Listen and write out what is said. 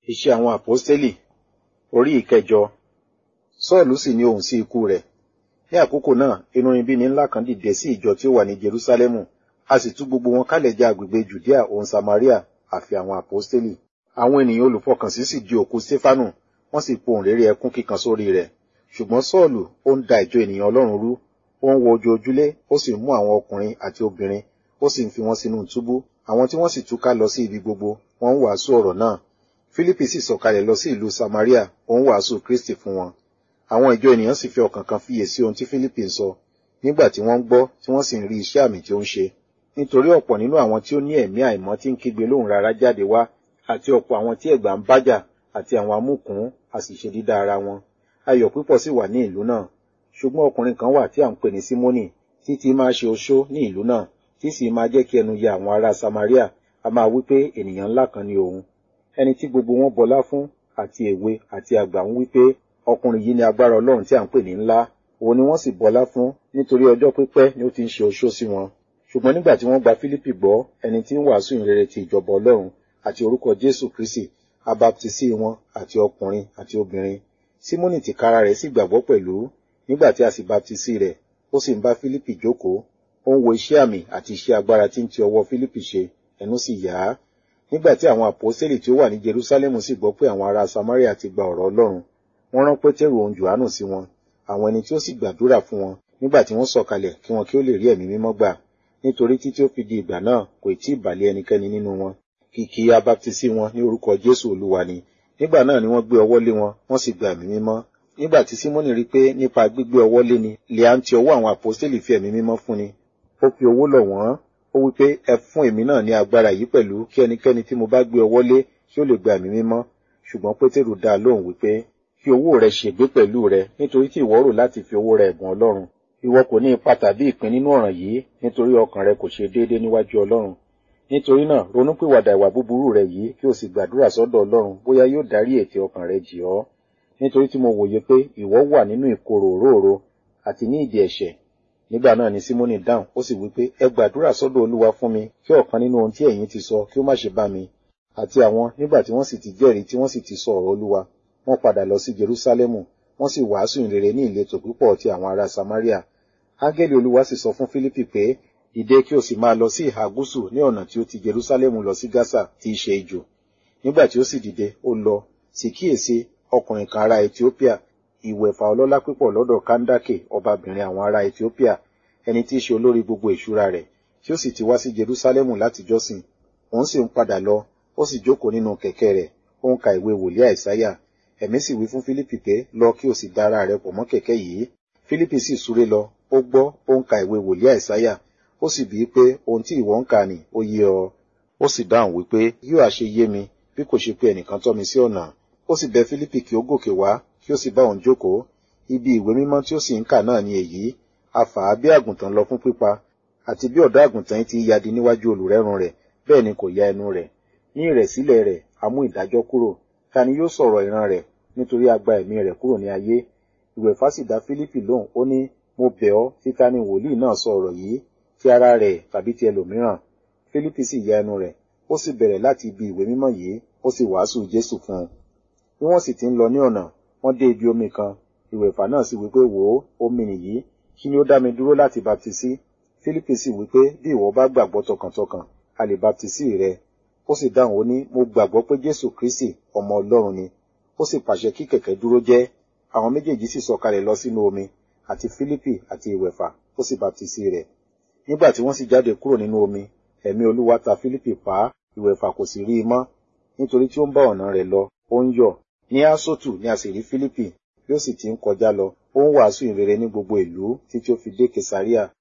Iṣẹ́ àwọn àpọ́stélì orí ìkẹjọ. Sọ́ọ̀lù sì ní ohùn sí ikú rẹ̀. Ní àkókò náà, inúnibíni ńlá kan dìde sí ìjọ tí ó wà ní Jerúsálẹ́mù. A sì tú gbogbo wọn kálẹ̀ já agbègbè Jùdíà òun Samaria àfi àwọn àpọ́stélì. Àwọn ènìyàn olùfọkànsí sì di òkú Séfánù, wọ́n sì pohùn réré ẹkún kíkan sórí rẹ̀. Ṣùgbọ́n Sọ́ọ̀lù ó ń da ìjọ ènìyàn Ọlọ́run rú, ó ń wo ojú ojúlé, ó sì mú àwọn ọkùnrin àti obìnrin, ó sì ń fi wọn sínú túbú. Àwọn tí wọ́n sì túká lọ sí ibi gbogbo, wọ́n ń wàásù ọ̀rọ̀ náà. Fílípì sì sọ̀kalẹ̀ lọ sí ìlú Samaria, ó ń wàásù Kristi fún wọn. Àwọn ìjọ ènìyàn sì fi ọkàn kan fiyè sí ohun tí Fílípì ń sọ, nígbà tí wọ́n ń gbọ́ tí wọ́n sì ń rí iṣẹ́ àmì tí ó ń ṣe. Nítorí ọ̀pọ̀ nínú àwọn tí ó ní ẹ̀mí àìmọ́ tí ń kígbe lóhùn rara jáde wá, àti ọ̀pọ̀ àwọn tí ẹ̀gbà ń bájà, àti àwọn amúkùn, a sì ṣe dídá ara wọn. Ayọ̀ púpọ̀ sì wà ní ìlú náà. Ṣùgbọ́n ọkùnrin kan wà tí à ń pè ní Símónì, tí tí máa ṣe oṣó ní ìlú náà, tí sì máa jẹ́ kí ẹnu ya àwọn ará Samaria, a máa wí pé ènìyàn ńlá kan ni òun. Ẹni tí gbogbo wọn bọlá fún, àti èwe àti àgbà ń wí pé ọkùnrin yìí ni agbára Ọlọ́run tí à ń pè ní ńlá. Òun ni wọ́n sì bọlá fún, nítorí ọjọ́ pípẹ́ ni ó ti ń ṣe oṣó sí wọn. Ṣùgbọ́n nígbà tí wọ́n gba Fílípì gbọ́, ẹni tí ń wàásù ìrere ti ìjọba Ọlọ́run àti orúkọ Jésù Kristi, a baptisí wọn àti ọkùnrin àti obìnrin. Símónì tìkára rẹ̀ sì gbàgbọ́ pẹ̀lú, nígbà tí a sì baptisí rẹ̀, ó sì ń bá Fílípì jókòó, ó ń wo iṣẹ́ àmì àti iṣẹ́ agbára tí ń ti ọwọ́ Fílípì ṣe, ẹnu sì yà á. Nígbà tí àwọn àpọ́sítélì tí ó wà ní Jerúsálẹ́mù sì gbọ́ pé àwọn ará Samaria ti gba ọ̀rọ̀ Ọlọ́run, wọ́n rán Pétérù òun Jòhánù sí wọn, àwọn ẹni tí ó sì gbàdúrà fún wọn, nígbà tí wọ́n sọ̀kalẹ̀ kí wọn kí ó lè rí ẹ̀mí mímọ́ gbà, nítorí títí ó fi di ìgbà náà kò tí ì bàlẹ̀ ẹnikẹ́ni nínú wọn. Kìkì abaptisí wọn ní orúkọ Jésù Olúwa ni. Nígbà náà ni wọ́n gbé ọwọ́ lé wọn, wọ́n sì gba ẹ̀mí mímọ́. Nígbà tí Símónì rí pé nípa gbígbé ọwọ́ lé ni, lè à ń ti ọwọ́ àwọn àpọ́sítélì fi ẹ̀mí mímọ́ fún ni. Ó fi owó lọ̀ wọ́n, ó wí pé ẹ fún èmi náà ní agbára yìí pẹ̀lú kí ẹnikẹ́ni tí mo bá gbé ọwọ́ lé kí ó lè gba ẹ̀mí mímọ́. Ṣùgbọ́n Pétérù dá a lóhùn wípé kí owó rẹ ṣègbé pẹ̀lú rẹ nítorí tí ìwọ rò láti fi owó rẹ ẹ̀bùn Ọlọ́run. Ìwọ kò ní ipa tàbí ìpín nínú ọ̀ràn yìí nítorí ọkàn rẹ kò ṣe déédéé níwájú Ọlọ́run. Nítorí náà ronúpìwàdà ìwà búburú rẹ yìí kí o sì gbàdúrà sọ́dọ̀ Ọlọ́run bóyá yóò dárí ètè ọkàn rẹ jì ọ́. Nítorí tí mo wòye pé ìwọ wà nínú ìkorò òróòro àti ní ìdí ẹ̀ṣẹ̀. Nígbà náà ni Símónì dáhùn, ó sì wí pé ẹ gbàdúrà sọ́dọ̀ Olúwa fún mi kí ọ̀kan nínú ohun tí ẹ̀yin ti sọ kí ó má ṣe bá mi. Àti àwọn nígbà tí wọ́n sì ti jẹ́rìí tí wọ́n sì ti sọ ọ̀rọ̀ Olúwa, wọ́n padà lọ sí Jerúsálẹ́mù, wọ́n sì wàásù ìrere ní ìletò púpọ̀ ti àwọn ará Samaria. Áńgẹ́lì Olúwa sì sọ fún Fílípì pé, dìde kí o sì máa lọ sí ìhà gúúsù ní ọ̀nà tí ó ti Jerúsálẹ́mù lọ sí Gásà tí í ṣe ijù. Nígbà tí ó sì dìde, ó lọ, sì kíyèsí ọkùnrin kan ará Etiópíà, ìwẹ̀fà ọlọ́lá púpọ̀ lọ́dọ̀ Káńdákè ọbabìnrin àwọn ará Etiópíà, ẹni tí í ṣe olórí gbogbo ìṣúra rẹ̀, tí ó sì ti wá sí Jerúsálẹ́mù láti jọ́sìn. Òun sì ń padà lọ, ó sì jókòó nínú kẹ̀kẹ́ rẹ̀, ó ń ka ìwé wòlíì Àìsáyà. Ẹ̀mí sì wí fún Fílípì pé, lọ kí o sì da ara rẹ pọ̀ mọ́ kẹ̀kẹ́ yìí. Fílípì sì súré lọ, ó gbọ́, ó ń ka ìwé wòlíì Àìsáyà. Ó sì bíi pé ohun tí ìwọ ń kà ní ó yé ọ. Ó sì dáhùn wípé yóò àṣe yé mi bí kò ṣe pé ẹnìkan tọ́ mi sí ọ̀nà. Ó sì bẹ̀ Fílípì kí ó gòkè wá, kí ó sì bá òun jókòó. Ibi ìwé mímọ́ tí ó sì ń kà náà ni èyí. A fà á bí àgùntàn lọ fún pípa, àti bí ọ̀dọ́ àgùntàn ti yadi níwájú olùrẹ́run rẹ̀, bẹ́ẹ̀ ni kò ya ẹnu rẹ̀. Ní ìrẹ̀sílẹ̀ rẹ̀, a mú ìdájọ́ kúrò. Ta ni yóò sọ̀rọ̀ ìran rẹ̀ nítorí a gba ẹ̀mí rẹ̀ kúrò ní ayé? Ìwẹ̀fà sì dá Fílípì lóhùn, ó ní, mo bẹ̀ ọ́, títa ni wòlíì náà sọ ọ̀rọ̀ yìí, ti ara rẹ̀ tàbí ti ẹlòmíràn. Fílípì sì ya ẹnu rẹ̀, ó sì bẹ̀rẹ̀ láti ibi ìwé mímọ́ yìí, ó sì wàásù Jésù fún un. Bí wọ́n sì ti ń lọ ní ọ̀nà, wọ́n dé ibi omi kan. Ìwẹ̀fà náà sì wí pé wò ó, omi nìyí, kí ni ó dá mi dúró láti baptisí? Fílípì sì wí pé bí ìwọ bá gbàgbọ́ tọkàntọkàn, a lè baptisí rẹ. Ó sì dáhùn ó ní, mo gbàgbọ́ pé Jésù Kristi ọmọ Ọlọ́run ni. Ó sì pàṣẹ kí kẹ̀kẹ́ dúró jẹ́. Àwọn méjèèjì sì sọ̀kalẹ̀ lọ sínú omi, àti Fílípì àti ìwẹ̀fà, ó sì baptisí rẹ̀. Nígbà tí wọ́n sì jáde kúrò nínú omi, ẹ̀mí Olúwa ta Fílípì pa á, ìwẹ̀fà kò sì rí i mọ́, nítorí tí ó ń bá ọ̀nà rẹ̀ lọ, ó ń yọ̀. Ní Áṣótù ni a sì rí Fílípì, bí ó sì ti ń kọjá lọ, ó ń wàásù ìrere ní gbogbo ìlú títí ó fi dé Kesaria.